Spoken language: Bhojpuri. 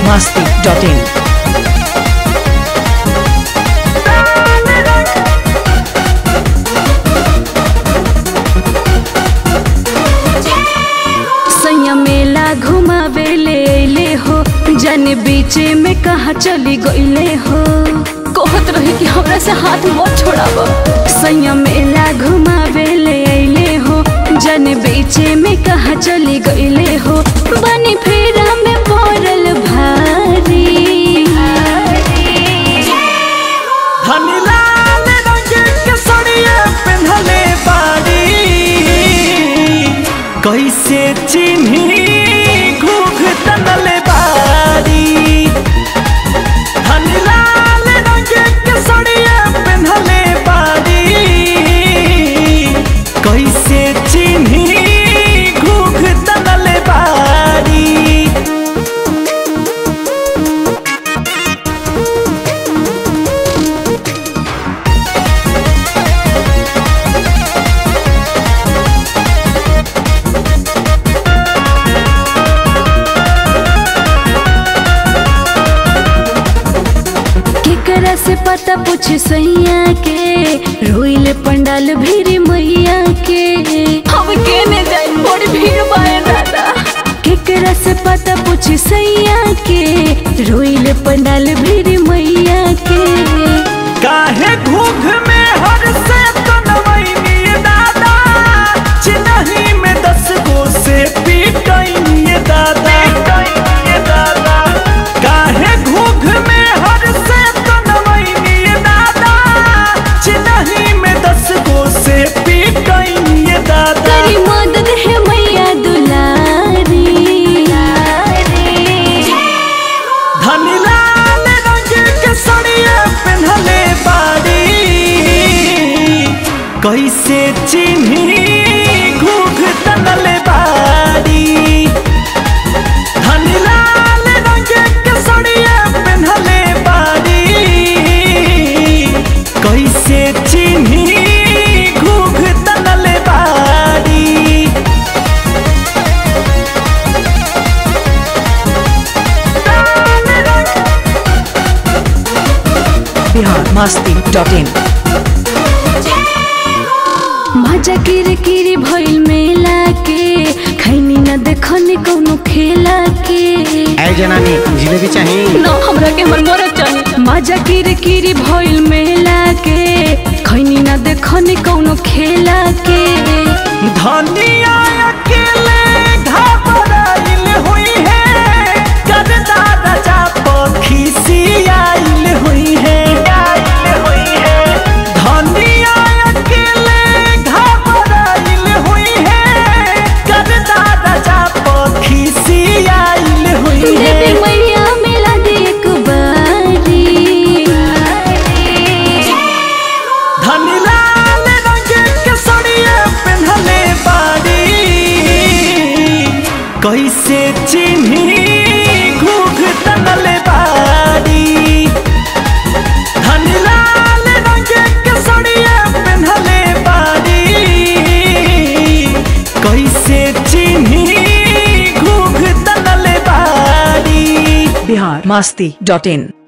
masti.in. सैया मेला घुमावे ले अइले हो जाने बीचे में कहा चली गईले हो कहत रही कि हमरा से हाथ मत छोड़ाब सैया मेला घुमावे ले अइले हो जाने बीचे में कहा चली गईले हो बनी फेरा में पड़ल भारी धनीलाल रंग के सड़िए पेन्हले बाड़ी कैसे चिन्ही घूघ तनले बाड़ी धनीलाल रंग के सड़िए पेन्हले बाड़ी कैसे चिन्ही घूघ तनले बाड़ी केकरा से पता पूछे सैया के रोइले पंडाल भीरी मैया के हम केने जाए बड़ी भीड़ बाए दादा केकरा से पता पूछे सैया के रोइले पंडाल भीरी मैया के काहे घूघ में हर से तनवैनी दादा चिन्ही में दस गो से पीटैनी दादा दादा काहे घूघ में हर से तनवैनी दादा चिन्ही में दस गो से पीटैनी दादा करी मदद है मैया दुलारी धनीलाल रंग के सड़िए पेन्हले बाड़ी कैसे चिन्ही घूघ तनले बाड़ी धनीलाल रंग के सड़िए पेन्हले बाड़ी कैसे चिन्ही घूघ तनले बाड़ी Bihar masti.in. मजा किर किरी भइल मेला के खैनी न देखनी कौनो खेला के ऐ जनानी जिलेबी चाहिए न हमरा के हमर मरद चाहिए मजा किर किरी भइल मेला के खैनी न देखनी कौनो खेला के धनिया अकेले घबराइल हुई है करदा राजा पखी सियाइल हुई है धनिया अकेले घबराइल हुई है करदा राजा पखी सियाइल हुई देवी है मैया मिला दे एक बारी धनीलाल रंग के सड़िए पेन्हले बाड़ी कैसे चिन्ही घूघ तनले बाड़ी धनीलाल रंग के सड़िए पेन्हले बाड़ी कैसे चिन्ही घूघ तनले बाड़ी Bihar masti.in.